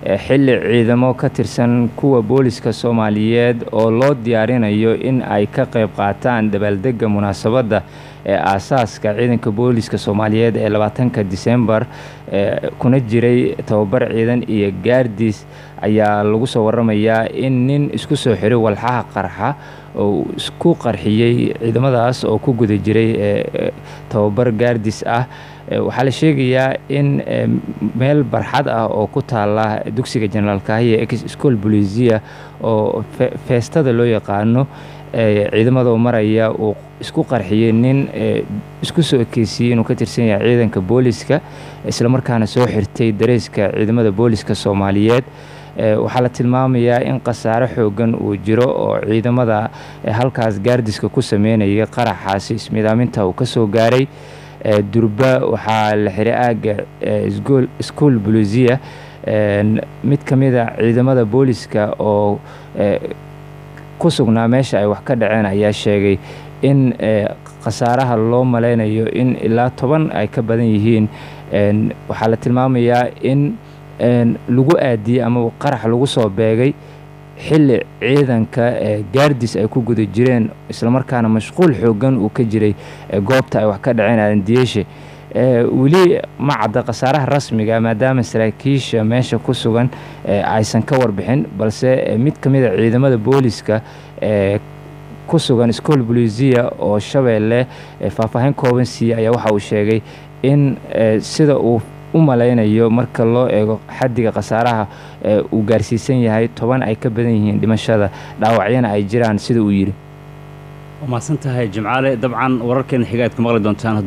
xilli ciidamo ka tirsan kuwa booliska soomaaliyeed oo loo diyaarinayo in ay ka qayb qaataan dabaaldega munaasabadda ee aasaaska ciidanka booliska soomaaliyeed ee labaatanka disembar kuna jiray tababar ciidan iyo gaardiis ayaa lagu soo waramayaa in nin isku soo xiray walxaha qarxa oo isku qarxiyey ciidamadaas oo ku guda jiray tababar gaardis ah waxaa la sheegayaa in meel barxad ah oo ku taala dugsiga jenaraal kahiya ex school bolisia oo feestada loo yaqaano ciidamadoo maraya uu isku qarxiyey nin isku soo ekeysiiyey inuu ka tirsan yahay ciidanka booliska islamarkaana soo xirtay dareyska ciidamada booliska soomaaliyeed waxaa la tilmaamayaa in khasaare xoogan uu jiro oo ciidamada halkaas gaardiska ku sameynaya qaraxaasi ismidaaminta uu kasoo gaaray durba waxaa la xiray aaga school bolisia mid ka mid a ciidamada booliska oo ku sugnaa meesha ay wax ka dhaceen ayaa sheegay in khasaaraha loo maleynayo in ilaa toban ay ka badan yihiin waxaa la tilmaamayaa in lagu aadiyey ama qarax lagu soo beegay xilli ciidanka gaardis ay ku guda jireen islamarkaana mashquul xoogan uu ka jiray goobta ay wax ka dhaceen alandiyeeshe weli ma cadda khasaaraha rasmiga maadaama saraakiisha meesha ku sugan aysan ka warbixin balse mid ka mid a ciidamada booliska ku sugan school bolisia oo shabeelle faahfaahin kooban siiye ayaa waxa uu sheegay in sida uu u malaynayo marka loo eego xaddiga khasaaraha uu gaarsiisan yahay toban ay ka badan yihiin dhimashada dhaawacyana ay jiraan sida uu yidhi waa mahadsan tahay jimcaale dabcan wararkeena xiga aad ka maqli doontaan